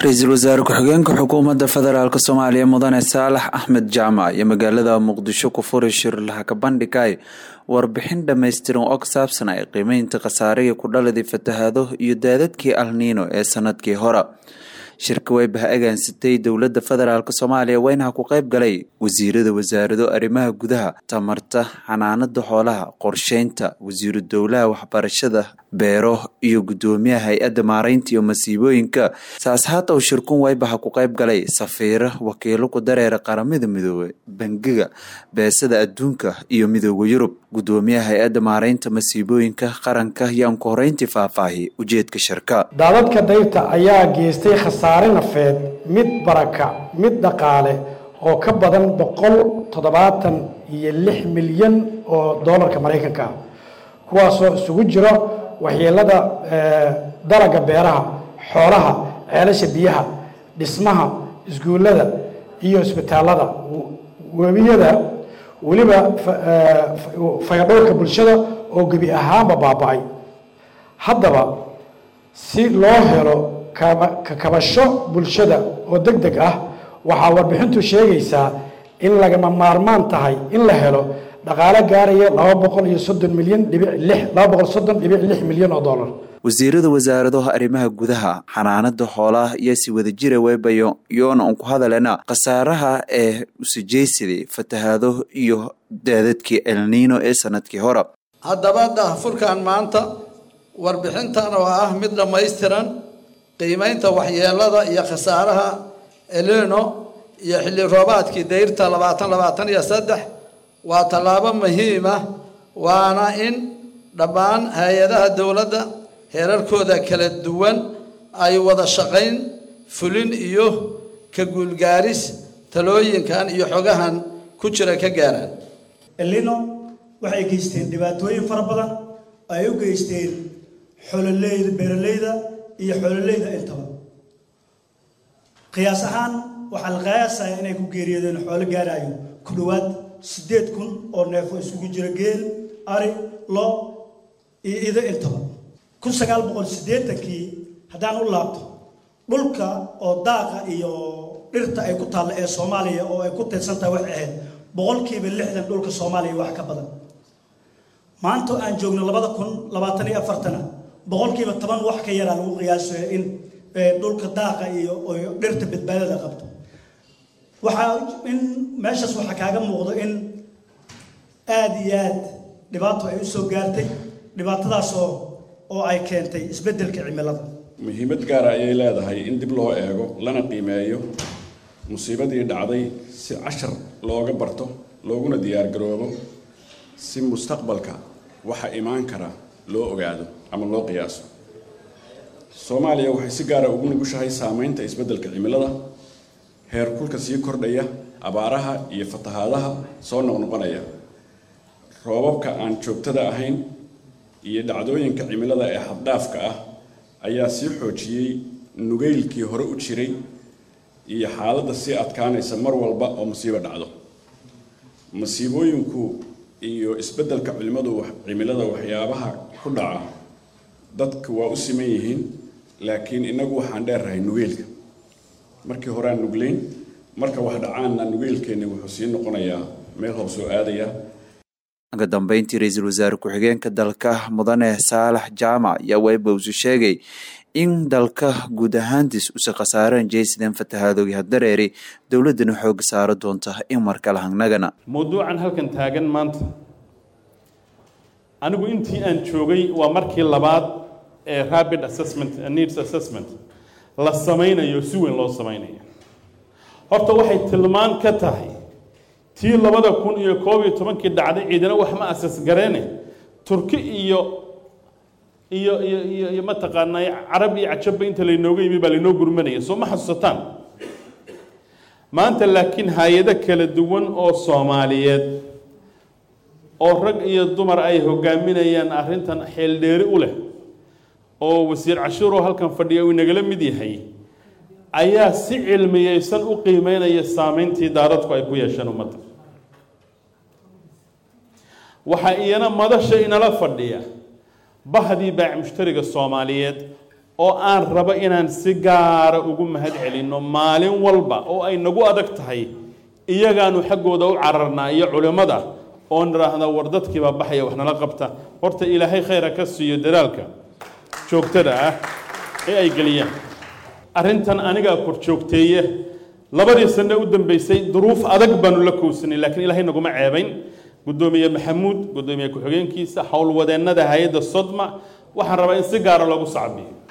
ra-iisul wasaare ku-xigeenka xukuumadda federaalk soomaaliya mudane saalax axmed jaamac iyo magaalada muqdisho ku furi shir lahaka bandhigay warbixin dhammaystiran oo ka saabsan ay qiimeynta khasaarihii ku dhaladii fatahaado iyo daadadkii alniino ee sanadkii hore shirka way bah-agaansatay dowladda federaalk soomaaliya weynaha ku qayb galay wasiirada wasaarado arrimaha gudaha tamarta xanaanada xoolaha qorsheynta wasiiru dowlaha waxbarashada beero iyo guddoomiyaha hay-adda maareynta iyo masiibooyinka saashaata uu shirkun waybaha ku qayb galay safiiro wakiilo ku dareera qaramada midoobey bangiga beesada adduunka iyo midooda yurub guddoomiyaha hay-adda maareynta masiibooyinka qaranka yaan ku horeyntii faahfaahi ujeedka shirka daadadka dayrta ayaa geystay khasaare nafeed mid baraka mid dhaqaale oo ka badan boqol toddobaatan iyo lix milyan oo doolarka maraykanka ah kuwaasoo isugu jiro waxyeelada dalaga beeraha xoolaha ceelasha biyaha dhismaha iskuullada iyo isbitaalada webiyada weliba fayadhowrka bulshada oo gebi ahaanba baaba-ay haddaba si loo helo kakabasho bulshada oo deg deg ah waxaa warbixintu sheegaysaa in lagama maarmaan tahay in la helo dhaqaale gaaraya laba boqol iyo soddon milyan dhibic lix laba boqol soddon dhibic lix milyan oo dollar wasiirada wasaaradaha arrimaha gudaha xanaanada xoolaha iyo si wadajira webayo yoona un ku hadalena khasaaraha ee usijaysaday fatahaado iyo daadadkii elniino ee sanadkii hore haddaba daahfurkan maanta warbixintan oo ah mid dhammaystiran qiimeynta waxyeelada iyo khasaaraha elino iyo xilli roobaadkii dayrta labaatan labaatan iyo saddex waa tallaabo muhiima waana in dhammaan hay-adaha dowladda heerarkooda kala duwan ay wada shaqayn fulin iyo ka guulgaaris talooyinkan iyo xogahan ku jira ka gaaraan elino waxay geysteen dhibaatooyin fara badan ay u geysteen xoololeyda beeraleyda iyo xoololeyda intaba qiyaas ahaan waxaa la qiyaasaya inay ku geeriyoodeen xoolo gaarayo ku dhowaad siddeed kun oo neefo isugu jira geel ari lo iyo ido intaba kun sagaal boqol siddeetankii haddaan u laabto dhulka oo daaqa iyo dhirta ay ku taalla ee soomaaliya oo ay ku tirsan tahay waxay ahayd boqolkiiba lixdan dhulka soomaaliya wax ka badan maanta aan joogno labada kun labaatan iyo afartana boqolkiiba toban wax ka yaraa lagu qiyaasayo in dhulka daaqa iyo dhirta badbaadada qabto waxaa in meeshaas waxaa kaaga muuqdo in aada iyo aad dhibaato ay u soo gaartay dhibaatadaas oo oo ay keentay isbeddelka cimilada muhiimad gaara ayay leedahay in dib loo eego lana qiimeeyo musiibadii dhacday si cashar looga barto looguna diyaargaroobo si mustaqbalka waxa imaan kara loo ogaado ama loo qiyaaso soomaaliya waxay si gaara ugu nugushahay saameynta isbeddelka cimilada heer kulka sii kordhaya abaaraha iyo fatahaadaha soo noqnoqonaya roobabka aan joogtada ahayn iyo dhacdooyinka cimilada ee xaddhaafka ah ayaa sii xoojiyey nugeylkii hore u jiray iyo xaaladda sii adkaanaysa mar walba oo musiibo dhacdo masiibooyinku iyo isbeddelka culimadu cimilada waxyaabaha ku dhaca dadka waa u siman yihiin laakiin innagu waxaan dheerrahay nugeylka markii horeaan nugleyn marka wax dhacaanna nugeylkeenni wuxuu sii noqonayaa meel hoos oo aadaya uga dambeyntii ra-iisul wasaare ku-xigeenka dalka mudane saalax jaamac ayaa weybowsu sheegay in dalka guud ahaantiis usa khasaareen jaysideen fatahaadoogi haddareeri dowladdana xooga saaro doonta in markale hangnagana mawduucan halkan taagan maanta anigu intii aan joogay waa markii labaad ee rapid assessment needs assessment la samaynayo si weyn loo samaynayo horta waxay tilmaan ka tahay tii labada kun iyo koob iyo tobankii dhacday ciidana wax ma asas gareene turki iyo iyo iyo iyo iyo mataqaanaa carab iyo cajabba inta laynooga yimi baa laynoo gurmanaya soo ma xasuusataan maanta laakiin hay-ado kala duwan oo soomaaliyeed oo rag iyo dumar ay hogaaminayaan arrintan xeeldheeri u leh oo wasiir cashuuroo halkan fadhiya uu inagala mid yahay ayaa si cilmiyeysan u qiimeynaya saameyntii daadadku ay ku yeesheen ummadda waxaa iyana madasha inala fadhiya bahdii baac mushtariga soomaaliyeed oo aan rabo inaan si gaara ugu mahad celinno maalin walba oo ay nagu adag tahay iyagaanu xaggooda u cararnaa iyo culimmada oo nidhaahda war dadkiibaa baxaya wax nala qabta horta ilaahay khayra ka siiyo dadaalka joogtada ah ee ay geliyaan arrintan anigaa kor joogteeye labadii sane u dambeysay duruuf adag baanu la kowsanay laakiin ilaahay naguma ceebayn guddoomiye maxamuud guddoomiye ku-xigeenkiisa howlwadeennada hay-adda sodma waxaan rabaa in si gaara loogu sacbiyo